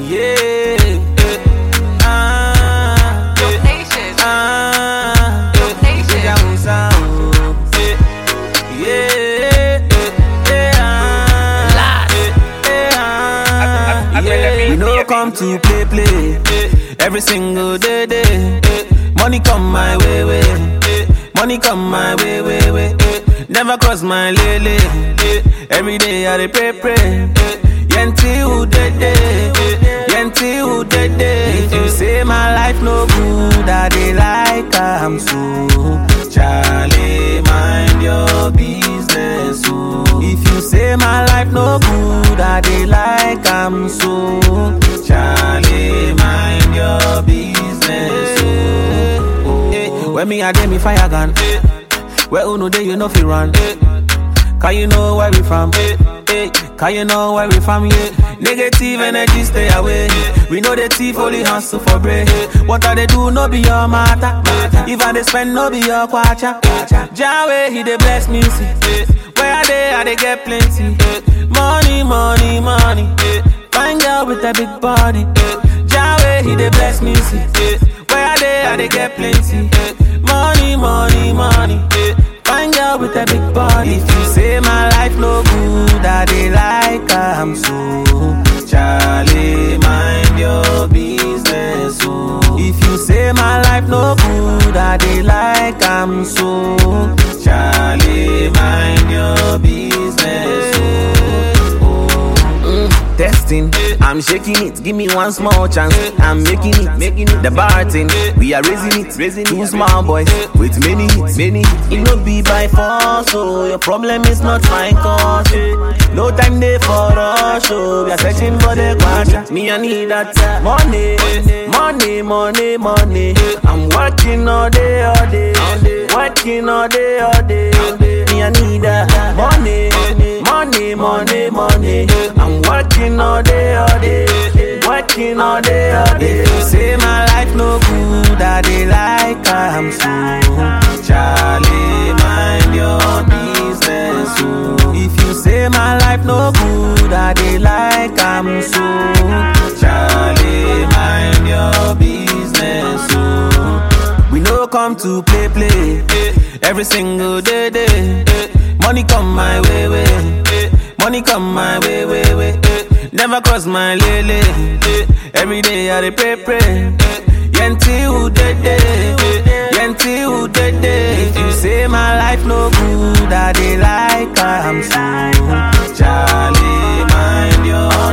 Yeah. Ah. Dope Nation. Ah. Dope Nation. Deja vu sound. Yeah. Yeah. Last. Yeah. Yeah. We no come to play play. Every single day day. Money come my way way. Money come my way way way. Never cross my lele. Every day I dey pray pray. Yenti who dead day. Yenti who dead day. If you say my life no good, I dey like am so. Charlie, mind your business. Oh. If you say my life no good, I dey like am so. Charlie, mind your business. Oh. Eh, when me a dey me fire gun. Where uno dey you know fi run. Can you know where we from? Hey, can you know where we from? Yeah. Negative energy stay away. We know the thief only hustle for bread. What I they do no be your matter. If I they spend no be your kwacha. Jawe he dey bless me see. Where I dey I dey get plenty. Money, money, money. Find girl with a big body. Jawe he dey bless me see. Where I dey I dey get plenty. Money, money, money. Find girl with a big body. If you say my life no good, I dey like am so. Charlie, mind your business. Oh. If you say my life no good, I dey like am so. Charlie, mind your business. Oh. Mm, testing, I'm shaking it. Give me one small chance. I'm making it, making it. The bar thing, we are raising it, raising Two small boys with many hits, many hits. It no be by force, so your problem is not my cause. oh. No time there for us, so we are searching for the quarter. Me I need that money, money, money, money. I'm working all day, all day, working all day, all day. Me I need that money, money, money, money. I'm working all day, all day, working all day, all day. If you say my life no good, I dey like am so. Charlie, mind your business. Oh. If you say my life no good, I dey like am so. Charlie, mind your business. Oh. We no come to play play. Every single day day. Money come my way way. Money come my way way way. Never cross my lele. Every day I dey pray pray. Yenti who dead day. Yenti who dead day. If you say my life no good, I dey like am so. Charlie, mind your